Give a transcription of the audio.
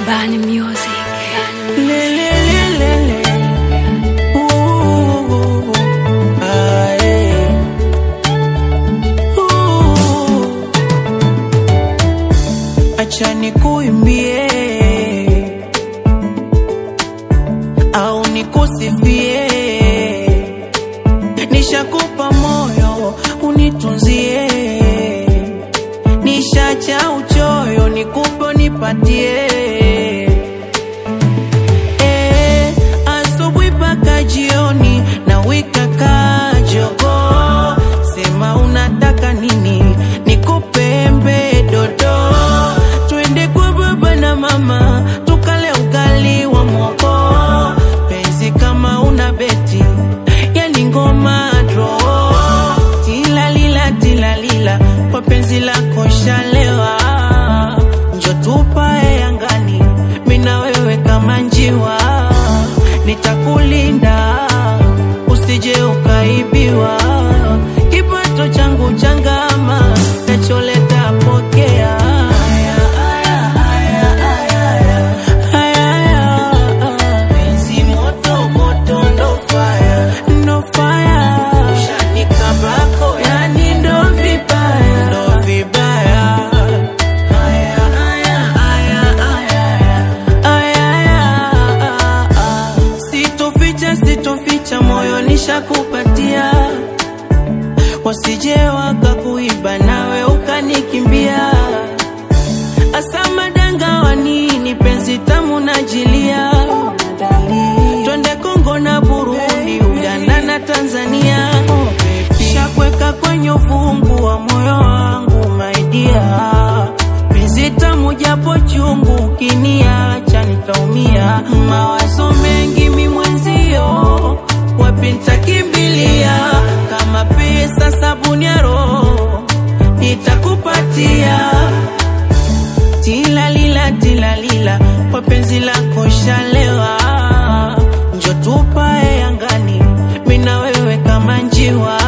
Bani Music. Le, le, le, le, le. Ooh, ah, eh. Ooh. Acha nikuimbie au nikusifie, nishakupa moyo unitunzie, nishacha uchoyo nikupe nipatie Eh, asubuhi mpaka jioni na wika kajogo, sema unataka nini, nikupe embe dodo, twende kwa baba na mama tukale ugali wa mwoko, penzi kama una beti yani ngoma dro, tilalila tilalila, kwa penzi lako shalewa, njo tupae angani, mina wewe kama njiwa, nitakulinda usije ukaibiwa, kipato changu changama, nacholeta pokea. Aya, aya, aya, aya, aya. Aya, aya, penzi moto, moto, ndo fire, ndo fire. Ushanikabako, yani ndo vibaya, ndo vibaya. Aya, aya, aya, aya, aya, aya. Sitoficha, sitoficha, moyo nishakupatia, wasije wakakuiba nawe ukanikimbia. Asa madanga wa nini, penzi tamu najilia, twende Kongo na Burundi, Uganda na Tanzania, shakweka kwenye ufungu wa moyo wangu maidia, penzi tamu japo chungu, ukiniacha nitaumia, mawazo mengi mi mwenzio, wapi nitakimbilia, kama pesa sabuni ya roho nitakupatia tilalila tilalila, kwa penzi lako shalewa, njo tupae angani, mina wewe kama njiwa,